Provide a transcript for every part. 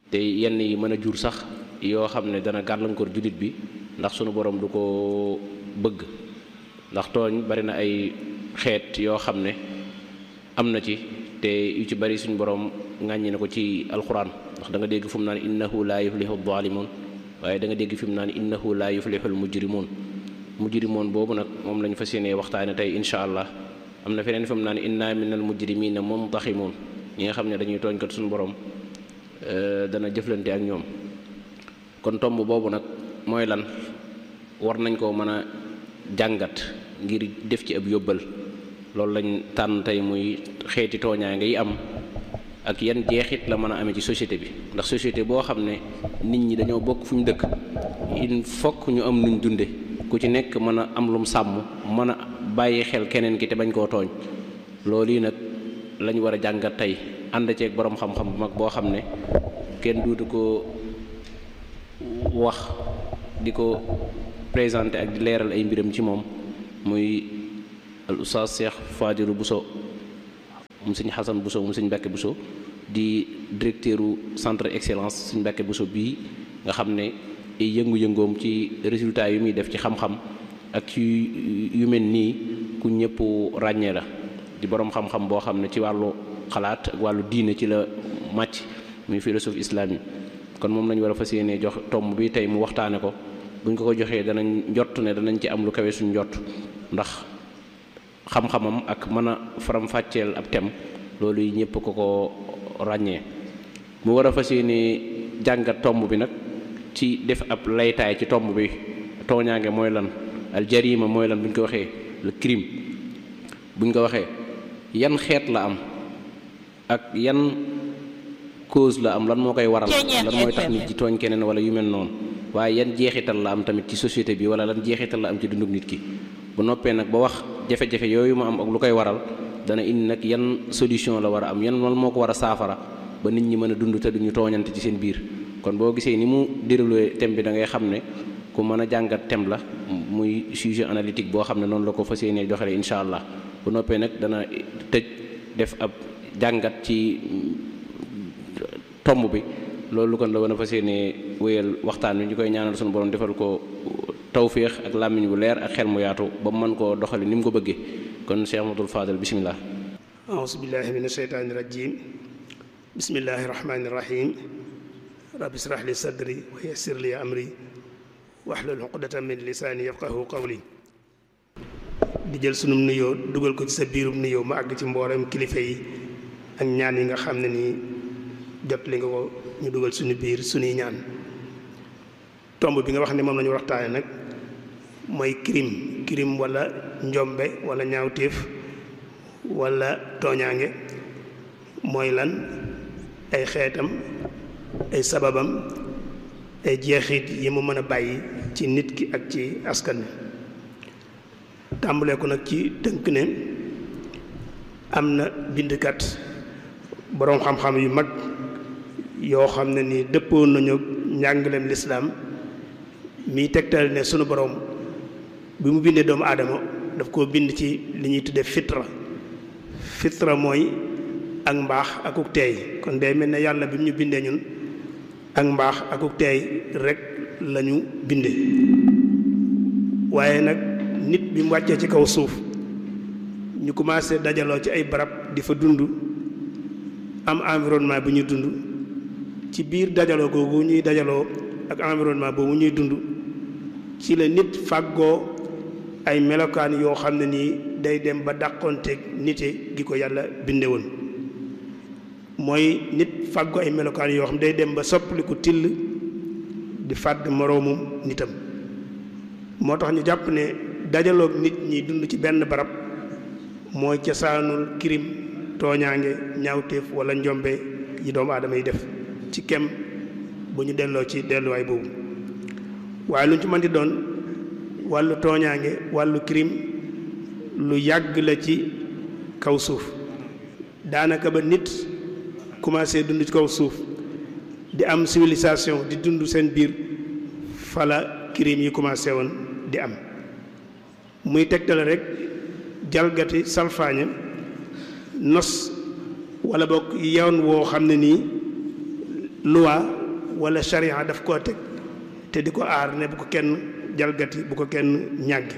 te yenn yi mën a jur sax yoo xam ne dana gàllankoor jullit bi ndax sunu borom du ko bëgg ndax tooñ bari na ay xeet yoo xam ne am na ci te yu ci bari suñu borom ŋàññi na ko ci alxuraan ndax da nga dégg fu mu naan innahu laa yuflihu zalimun waaye da nga dégg fi mu naan innahu laa yuflihul mujrimun mujrimoon boobu nag moom lañu fas yéenee waxtaane tey incha allah am na feneen fi mu naan inna minal mujrimina muntaximun ñi nga xam ne dañuy tooñ kat suñu borom dana jëflante ak ñoom kon tomb boobu nag mooy lan war nañ koo mën a jàngat ngir def ci ab yóbbal loolu lañ tànn tey muy xeeti tooñaa ngay am ak yan jeexit la mën a amee ci société bi ndax société boo xam ne nit ñi dañoo bokk fu ñu dëkk il faut ñu am nuñ dunde ku ci nekk mën a am lum sàmm mën a bàyyi xel keneen ki te bañ koo tooñ loolu yi nag lañ war a jàngat tey ànd ceeg boroom xam-xam bu mag boo xam ne kenn duutu ko wax di ko présenté ak di leeral ay mbiram ci moom muy al oustaz Cheikh Fadilu Bousso mu sëñ Xasan Bousso mu sëñ Mbàkke Bousso di directeur u centre excellence sëñ Mbàkke Bousso bii nga xam ne ay yëngu-yëngoom ci résultat yu muy def ci xam-xam ak ci yu mel nii ku ñëpp ràññee la di boroom xam-xam boo xam ne ci wàllu xalaat ak wàllu diine ci la màcc muy philosophe islami kon moom lañu war a fas yéenee jox tomb bi tey mu waxtaane ko buñ ko ko joxee danañ njott ne danañ ci am lu kawe suñ njott ndax xam-xamam ak mën a faram-fàcceel ab tem loolu yi ñëpp ko ko ràññee mu war a fas yéenee jàngat tomb bi nag ci def ab laytaay ci tomb bi tooñaange mooy lan al jarima mooy lan bu ñu ko waxee le crime bu ñu ko waxee yan xeet la am ak yan cause la am lan moo koy waral lan mooy tax nit ji tooñ keneen wala yu mel noonu waaye yan jeexital la am tamit ci société bi wala lan jeexital la am ci dunduk nit ki bu noppee nag ba wax jafe-jafe yooyu mu am ak lu koy waral dana indi nag yan solution la war a am yan lan moo ko war a saafara ba nit ñi mën a dund te duñu tooñante ci seen biir kon boo gisee ni mu déroulé thème bi da ngay xam ne ku mën a jàngat thème la muy sujet analytique boo xam ne noonu la ko fas yéenee doxalee incha allah bu noppee nag dana tëj def ab jàngat ci tomb bi loolu kon la wan a fas yéenee wéyal waxtaan wi ñu koy ñaanal suñu borom defal ko tawféex ak làmmiñ bu leer ak xel mu yaatu ba mu mën koo doxali ni mu ko bëggee kon Cheikh Ahmadul Fadal bisimilah. auzu billahi min asheytaani rajim bismillahi rahmaani rahim rabbi israh li sadri wa yassir li amri wahlul uqdatan min lisaani yafqahu qawli di jël sunum nuyoo dugal ko ci sa biirum nuyoo ma àgg ci mboolem kilifa yi ak ñaan yi nga xam ne nii jot li nga ko ñu dugal suñu biir suñuy ñaan tomb bi nga wax ne moom la ñu waxtaane nag mooy crime crime wala njombe wala ñaawteef wala tooñaange mooy lan ay xeetam ay sababam ay jeexit yi mu mën a bàyyi ci nit ki ak ci askan wi tàmbalee ko nag ci tënk ne am na bindkat boroom xam-xam yu mag yoo xam ne ni dëppoo nañu njàngaleem lislaam miy tegtal ne sunu boroom bi mu bindee doomu aadama daf koo bind ci li ñuy tudde fitra fitra mooy ak mbaax akuk teey kon day mel ne yàlla bi mu ñu bindee ñun ak mbaax akuk teey rek lañu binde waaye nag nit bi mu wàccee ci kaw suuf ñu commencé dajaloo ci ay barab di fa dund am environnement bi ñuy dund ci biir dajaloo googu ñuy dajaloo ak environnement boobu ñuy dund ci la nit fàggoo ay melokaan yoo xam ne nii day dem ba dàqonteeg nite gi ko yàlla binde woon mooy nit fàggoo ay melokaan yoo xam day dem ba soppaliku till di fàdd moroomum nitam moo tax ñu jàpp ne dajaloog nit ñi dund ci benn barab mooy cosaanul kirim tooñaange ñaawteef wala njombe yi doomu aadama yi def ci kem bu ñu delloo ci delluwaay boobu waaye lu ñu ci mën di doon wàllu tooñaange wàllu crime lu yàgg la ci kaw suuf daanaka ba nit commencé dund ci kaw suuf di am civilisation di dund seen biir fala crime yi commencé woon di am muy tegtale rek jalgati salfaañe nos wala bokk yoon woo xam ne nii loi wala sharia daf koo teg te di ko aar ne bu ko kenn jalgati bu ko kenn ñàggi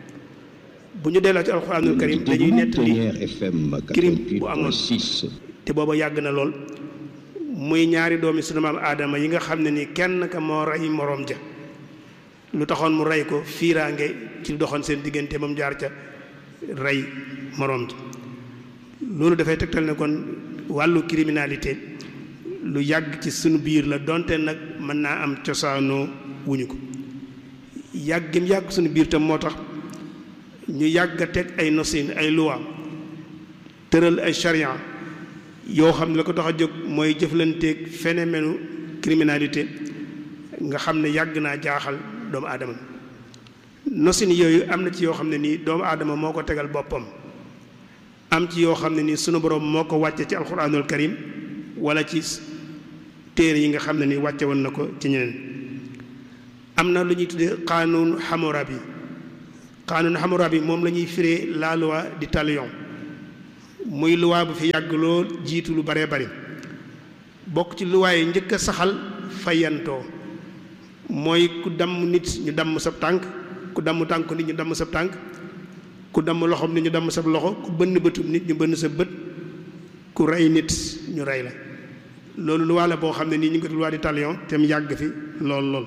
bu ñu delloo ci alxuraanul karim dañuy nettali crime bu amoon te booba yàgg na lool muy ñaari doomi sunu maam aadama yi nga xam ne ni kenn ka moo rey moroom ja lu taxoon mu rey ko fiiraange ci doxoon seen diggante moom jaar ca rey moroom ja loolu dafay tegtal ne kon wàllu criminalité lu yàgg ci sunu biir la donte nag mën naa am cosaanoo wuñu ko yàggim yàgg sunu biir tam moo tax ñu yàgg a teg ay nosin ay loi tëral ay charia yoo xam ne la ko tax a jóg mooy jëflanteeg phénomène criminalité nga xam ne yàgg naa jaaxal doomu aadama nosin yooyu am na ci yoo xam ne nii doomu aadama moo ko tegal boppam am ci yoo xam ne nii sunu borom moo ko wàcce ci alxuraanul karim wala ci téere yi nga xam ne nii wàcce woon na ko ci ñeneen am na lu ñuy tuddee xaanuun Hammurabi xaanuun Hammurabi moom la ñuy firee la loi du talion muy loi bu fi yàgg lool jiitu lu baree bari bokk ci loi yi njëkk a saxal fayantoo mooy ku damm nit ñu damm sab tànk ku damm tànk nit ñu damm sab tànk ku damm loxoom nit ñu damm sab loxo ku bënn bëtum nit ñu bënn sa bët ku rey nit ñu rey la loolu loi la boo xam ne nii ñu ngi ko loi du talion te mu yàgg fi lool lool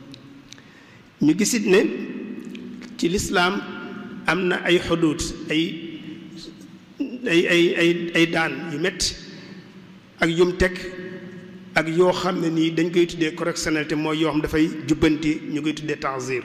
ñu gisit ne ci lislaam am na ay xuduut ay ay ay ay ay daan yu metti ak yum teg ak yoo xam ne nii dañ koy tuddee correctionnalité mooy yoo xam dafay jubbanti ñu koy tuddee ta'zir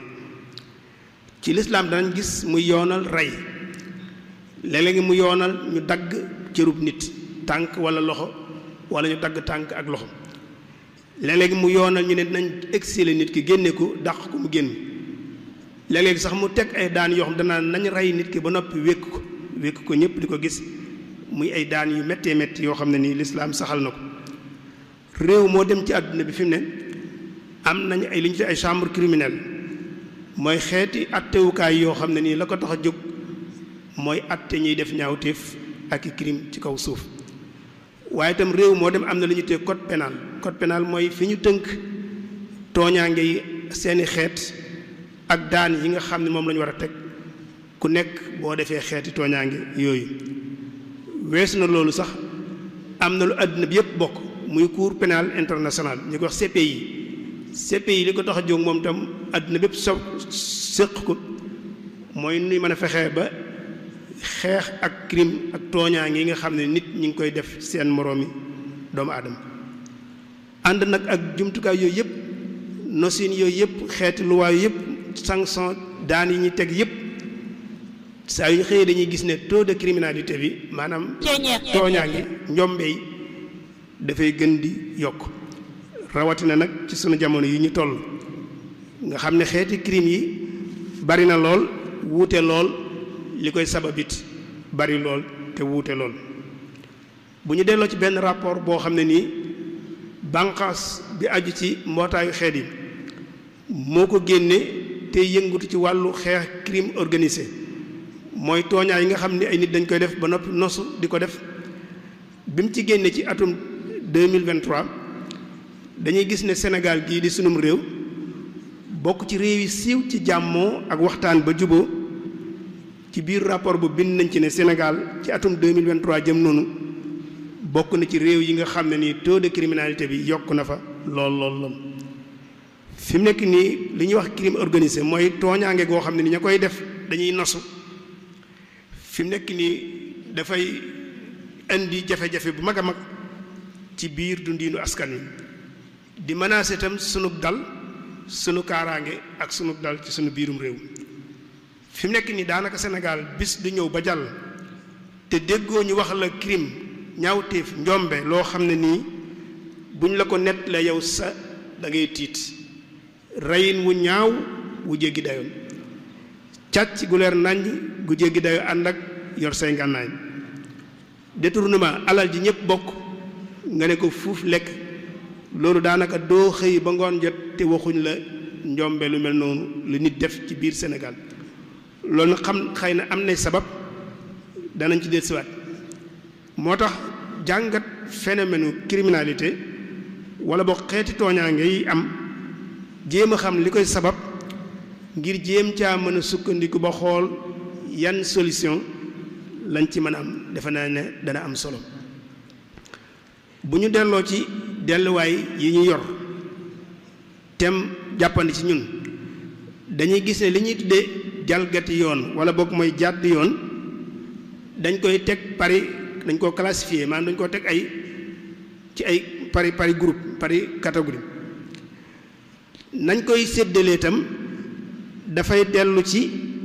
ci lislaam danañ gis mu yoonal rey léeg-léegi mu yoonal ñu dagg cërub nit tànk wala loxo wala ñu dagg tànk ak loxo léeg-léegi mu yoonal ñu ne dinañ exiler nit ki génne ko dàq ko mu génn léeg-léegi sax mu teg ay daan yoo xam danaa nañ rey nit ki ba noppi wékk ko wékk ko ñëpp di ko gis muy ay daan yu méttee métti yoo xam ne nii lislaam saxal na ko réew moo dem ci àdduna bi fi mu ne am nañu ay li ñu fi ay chambre criminelle mooy xeeti attewukaay yoo xam ne nii la ko tax a jóg mooy atte ñuy def ñaawteef ak i crime ci kaw suuf waaye itam réew moo dem am na lu ñu tee code pénal code pénal mooy fi ñu tënk tooñaange yi seeni xeet ak daan yi nga xam ne moom la ñu war a teg ku nekk boo defee xeeti tooñaange yooyu weesu na loolu sax am na lu àdduna bi yépp bokk muy cour pénal international ñu ko wax CPI CPI li ko tax a jóg moom tam àdduna bépp so séq ko mooy nuy mën a fexee ba xeex ak crime ak tooñaange yi nga xam ne nit ñi ngi koy def seen moroomi doomu aadama ànd nag ak jumtukaay yooyu yëpp nosin yooyu yëpp xeeti luwaay yëpp sanction daan yi ñuy teg yëpp saa yu xëyee dañuy gis ne taux de criminalité bi maanaam tooñaange njombe yi dafay gën di yokk rawatina nag ci sunu jamono yi ñu toll nga xam ne xeeti crime yi bari na lool wuute lool li koy sababit bari lool te wuute lool bu ñu delloo ci benn rapport boo xam ne nii bànqaas bi aju ci mbootaayu xeet yi moo ko génne te yëngutu ci wàllu xeex crime organisé mooy tooñaa yi nga xam ne ay nit dañ koy def ba noppi nosu di ko def bi mu ci génne ci atum 2023 dañuy gis ne Sénégal gii di sunum réew bokk ci réew yi siiw ci jàmmoo ak waxtaan ba juboo ci biir rapport bu bind nañ ci ne Sénégal ci atum 2023 jëm noonu bokk na ci réew yi nga xam ne nii taux de criminalité bi yokk na fa lool lool lool fi mu nekk nii li ñuy wax crime organisé mooy tooñaange goo xam ne ni ña koy def dañuy nosu fi mu nekk nii dafay indi jafe-jafe bu mag a mag ci biir dundiinu askan wi di menacer itam sunu dal sunu kaaraange ak sunu dal ci sunu biirum réew fi mu nekk nii daanaka Sénégal bis du ñëw ba jàll te déggoo ñu wax la crime ñaawteef njombe loo xam ne nii buñ la ko nett la yow sa da ngay tiit reyin wu ñaaw wu jéggi dayoon càcc gu leer nàññ gu jéggi dayo ànd ak yor say ngànnaay détournement alal ji ñëpp bokk nga ne ko fuuf lekk loolu daanaka doo xëy ba ngoon jot te waxuñ la njombe lu mel noonu lu nit def ci biir Sénégal loolu nag xam xëy na am nay sabab danañ ci dellusiwaat moo tax jàngat phénomène criminalité wala boog xeeti tooñaange yi am jéem a xam li koy sabab ngir jéem caa mën a sukkandiku ba xool yan solution lañ ci mën a am defe naa ne dana am solo bu ñu delloo ci delluwaay yi ñu yor tem jàppandi ci ñun dañuy gis ne li ñuy tuddee jalgati yoon wala boog mooy jàdd yoon dañ koy teg pari dañ koo classifié maanaam dañ koo teg ay ci ay pari pari groupe pari catégorie nañ koy séddalee itam dafay dellu ci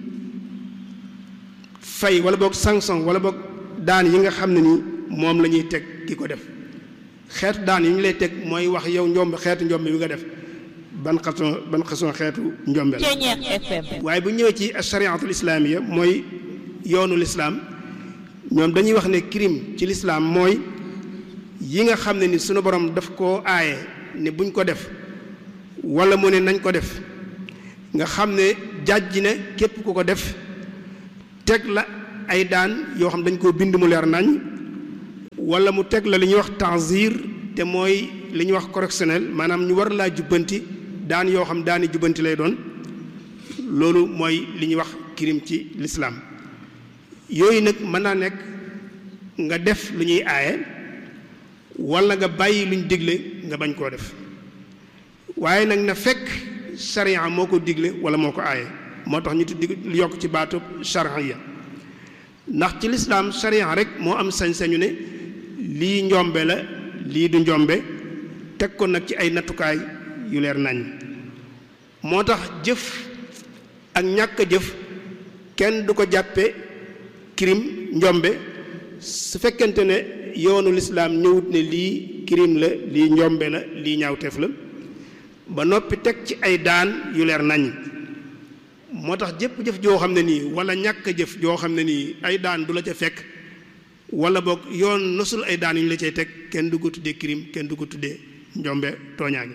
fay wala boog sanction wala boog daan yi nga xam ne ni moom la ñuy teg ki ko def xeetu daan yi ñu lay teg mooy wax yow njomb xeetu njomb bi nga def ban xason ban xason xeetu njombe la waaye bu ñëwee ci chariatul islaamiya mooy yoonu lislaam ñoom dañuy wax ne crime ci lislaam mooy yi nga xam ne ni sunu borom daf koo aaye ne buñ ko def wala mu ne nañ ko def nga xam ne jàjj ne képp ku ko def teg la ay daan yoo xam dañ koo bind mu leer nañ wala mu teg la li ñuy wax tanzir te mooy li ñuy wax correctionnel maanaam ñu war laa jubbanti daan yoo xam daani jubbanti lay doon loolu mooy li ñuy wax crime ci lislaam yooyu nag mën naa nekk nga def lu ñuy aaye wala nga bàyyi luñ digle nga bañ koo def waaye nag na fekk charia moo ko digle wala moo ko aaye moo tax ñu tuddi yokk ci baatub charia ndax ci lislaam charia rek moo am sañ-sañu ne lii njombe la lii du njombe teg ko nag ci ay nattukaay yu leer nañ moo tax jëf ak ñàkk a jëf kenn du ko jàppe crime njombe su fekkente ne yoonu lislaam ñëwut ne lii crime la lii njombe la lii ñaawteef la ba noppi teg ci ay daan yu leer nañ moo tax jëpp jëf joo xam ne nii wala ñàkk a jëf joo xam ne nii ay daan du la ca fekk wala boog yoon nosul ay daan yu ñu la cay teg kenn du ko tuddee crime kenn du ko tuddee njombe tooñaange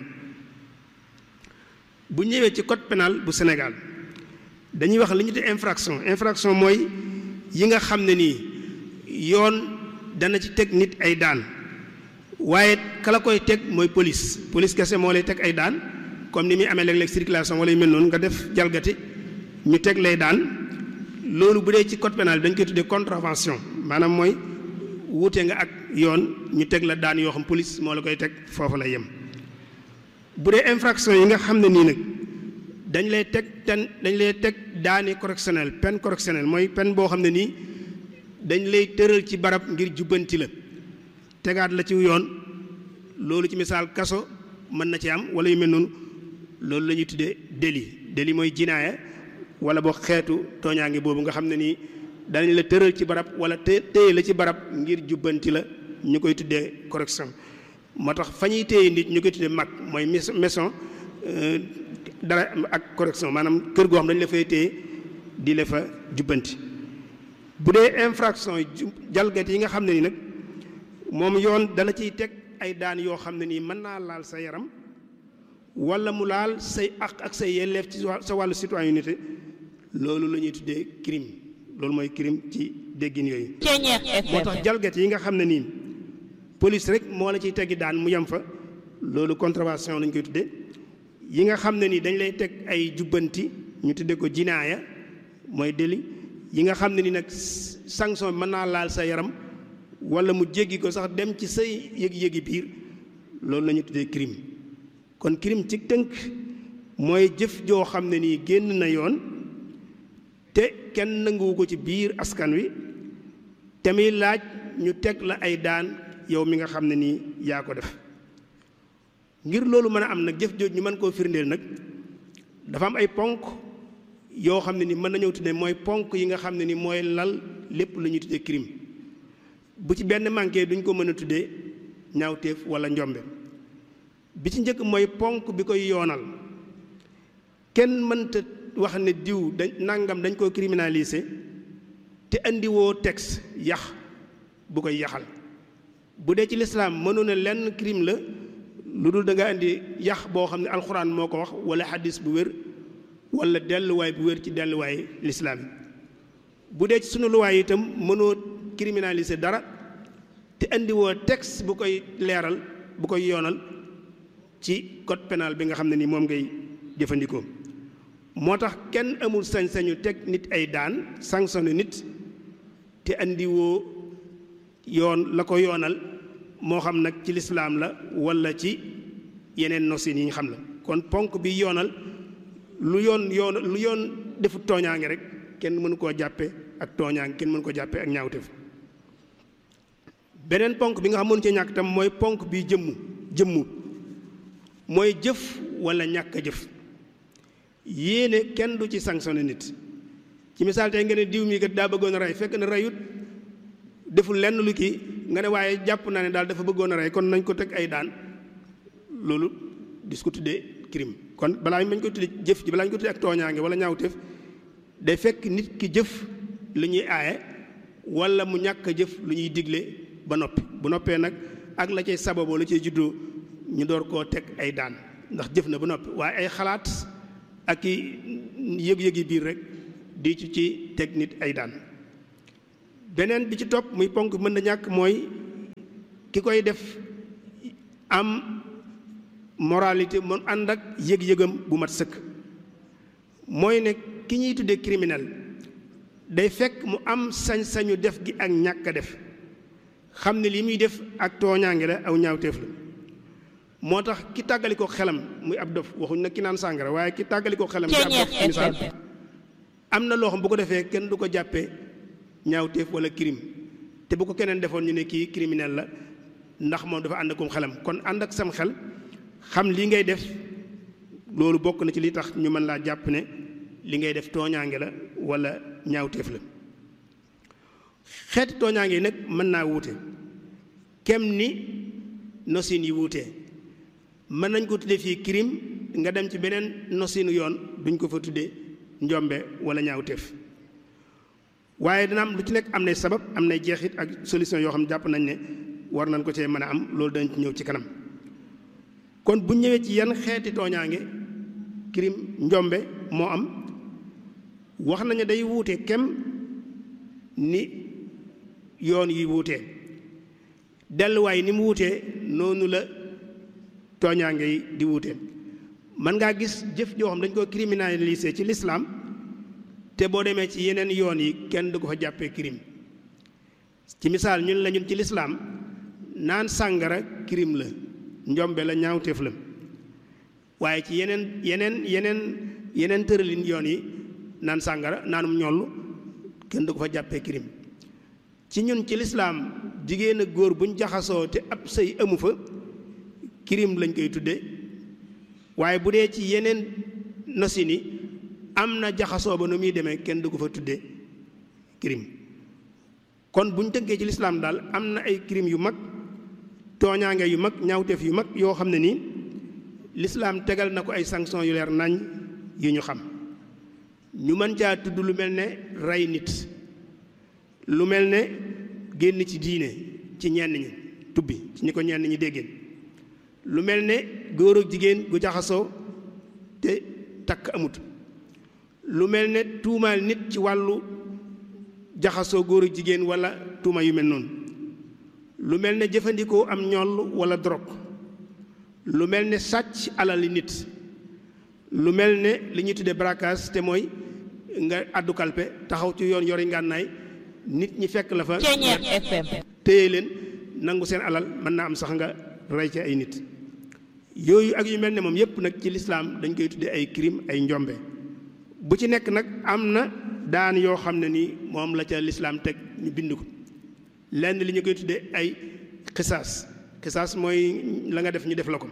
bu ñëwee ci code pénal bu Sénégal dañuy wax li ñu tuddee infraction infraction mooy yi nga xam ne nii yoon dana ci teg nit ay daan waaye kala koy teg mooy police police kese moo lay teg ay daan comme ni muy amee léeg-léeg circulation wala yu mel noonu nga def jalgati ñu teg lay daan loolu bu dee ci code pénal dañ koy tuddee contravention maanaam mooy wuute nga ak yoon ñu teg la daan yoo xam police moo la koy teg foofu lay yem. bu dee infraction yi nga xam ne nii nag dañ lay teg ten dañ lay teg daani correctionnel peine correctionnelle mooy peine boo xam ne nii dañ lay tëral ci barab ngir jubbanti la tegaat la ci yoon loolu ci misaal kaso mën na ci am wala yu mel noonu loolu la ñuy tuddee délit délit mooy jinaaya wala boo xeetu tooñaange boobu nga xam ne nii danañ la tëral ci barab wala té téye la ci barab ngir jubbanti la ñu koy tuddee correction moo tax fa ñuy téye nit ñu koy tuddee mag mooy maison dara ak correction maanaam kër goo xam dañu la fay téye di la fa jubbanti bu dee infraction jalgati yi nga xam ne ni nag moom yoon dala ciy teg ay daan yoo xam ne nii mën naa laal sa yaram wala mu laal say ak ak say yelleef ci sa wàllu citoyenneté loolu la ñuy tuddee crime loolu mooy crime ci déggin yooyu moo tax jalgati yi nga xam ne nii police rek moo la ciy teggi daan mu yem fa loolu contravention lañ koy tuddee yi nga xam ne nii dañ lay teg ay jubbanti ñu tuddee ko jinaaya mooy délit yi nga xam ne ni nag sanction bi mën naa laal sa yaram wala mu jéggi ko sax dem ci say yëg-yëgi biir loolu la ñu tuddee crime kon crime ci tënk mooy jëf joo xam ne nii génn na yoon te kenn nanguwu ko ci biir askan wi te muy laaj ñu teg la ay daan yow mi nga xam ne nii yaa ko def ngir loolu mën a am nag jëf jooj ñu mën koo firndeel nag dafa am ay ponk yoo xam ne ni mën nañoo tuddee mooy ponk yi nga xam ne ni mooy lal lépp lu ñuy tuddee crime bu ci benn manqué duñ ko mën a tuddee ñaawteef wala njombe bi ci njëkk mooy ponk bi koy yoonal kenn mënta wax ne diw dañ nangam dañ koo criminaliser te andiwoo texte yax bu koy yaxal bu dee ci lislaam mënu ne lenn crime la lu dul da nga indi yax boo xam ne alxuraan moo ko wax wala xadis bu wér wala delluwaay bu wér ci delluwaay lislaam yi bu dee ci sunu luwaay itam mënoo criminaliser dara te indiwoo texte bu koy leeral bu koy yoonal ci code pénal bi nga xam ne ni moom ngay jëfandikoo moo tax kenn amul sañ-sañu teg nit ay daan sanctionné nit te andiwoo yoon la ko yoonal moo xam nag ci lislaam la walla ci yeneen nosin yi ñu xam la kon ponk bi yoonal lu yoon yoon lu yoon defu tooñaange rek kenn mënu koo jàppe ak tooñaange kenn mënu ko jàppe ak ñaawteef beneen ponk bi nga xam mënu ci ñàkk tam mooy ponk bi jëmmu jëmmu mooy jëf walla ñàkk a jëf yéene kenn du ci sanctionné nit ci misaal tey nga ne diw mi kat daa bëggoon a rey fekk na reyut deful lenn lu kii nga ne waaye jàpp naa ne daal dafa bëggoon a rey kon nañ ko teg ay daan loolu dis ko tuddee crime kon balaa ñu bañ ko tuddee jëf ji balaa ñu ko tuddee ak tooñaange wala ñaawteef day fekk nit ki jëf lu ñuy aaye wala mu ñàkk a jëf lu ñuy digle ba noppi bu noppee nag ak la cay sababoo la cay juddoo ñu door koo teg ay daan ndax jëf na ba noppi waaye ay xalaat ak i yëg-yëgi biir rek di ci ci teg nit ay daan beneen bi ci topp muy ponk mën na ñàkk mooy ki koy def am moralité mu ànd ak yëg-yëgam bu mat sëkk mooy ne ki ñuy tuddee criminel day fekk mu am sañ-sañu def gi ak ñàkk a def xam ne li muy def ak tooñaange la aw ñaawteef la moo tax ki tàggali ko xelam muy ab dof waxuñ nag ki naan sàngara waaye ki tàggali ko xelam ab dof misaal am na loo xam bu ko defee kenn du ko jàppee ñaawteef wala crime te bu ko keneen defoon ñu ne kii criminel la ndax moom dafa ànd akum xelam kon ànd ak sam xel xam li ngay def loolu bokk na ci li tax ñu mën laa jàpp ne li ngay def tooñaange la wala ñaawteef la xeeti tooñaange yi nag mën naa wuute kem ni nosin yi wuutee mën nañ ko tuddee fii crime nga dem ci beneen nosinu yoon duñ ko fa tuddee njombe wala ñaawteef waaye dina am lu ci nekk am nay sabab am nay jeexit ak solution yoo xam ne jàpp nañ ne war nañ ko cee mën a am loolu dañ ci ñëw ci kanam kon bu ñëwee ci yan xeeti tooñaange crime njombe moo am wax nañu day wuute kem ni yoon yi wuutee delluwaay ni mu wuutee noonu la tooñaange yi di wuutee mën ngaa gis jëf joo xam dañ ko criminaliser ci lislaam te boo demee ci yeneen yoon yi kenn du ko fa jàppee crime ci misaal ñun la ñun ci lislaam naan sàngara crime la njombe la ñaawteef la waaye ci yeneen yeneen yeneen yeneen tëralin yoon yi naan sàngara naanum ñollu kenn du ko fa jàppee crime ci ñun ci lislaam jigéen ak góor buñ jaxasoo te ab sëy amu fa crime lañ koy tudde waaye bu dee ci yeneen nosin yi am na jaxasoo ba nu muy demee kenn du ko fa tudde crime kon buñ tënkee ci lislaam daal am na ay crime yu mag tooñaange yu mag ñaawteef yu mag yoo xam ne nii lislaam tegal na ko ay sanction yu leer nañ yu ñu xam ñu mën caa tudd lu mel ne rey nit lu mel ne génn ci diine ci ñenn ñi tubbi ci ñi ko ñenn ñi déggeen lu mel ne góor ak jigéen gu jaxasoo te takk amut lu mel ne tuumaal nit ci wàllu jaxasoo góor ak jigéen wala tuuma yu mel noonu lu mel ne jëfandikoo am ñoll wala drogue lu mel ne sàcc alali nit lu mel ne li ñuy tuddee braquage te mooy nga àddu kalpe taxaw ci yoon yori ngànnaay nit ñi fekk la fa téye leen nangu seen alal mën naa am sax nga rey ci ay nit yooyu ak yu mel ne moom yépp nag ci lislaam dañ koy tuddee ay crime ay njombe bu ci nekk nag am na daan yoo xam ne nii moom la ca lislaam teg ñu bind ko lenn li ñu koy tuddee ay xisaas xisaas mooy la nga def ñu def la ko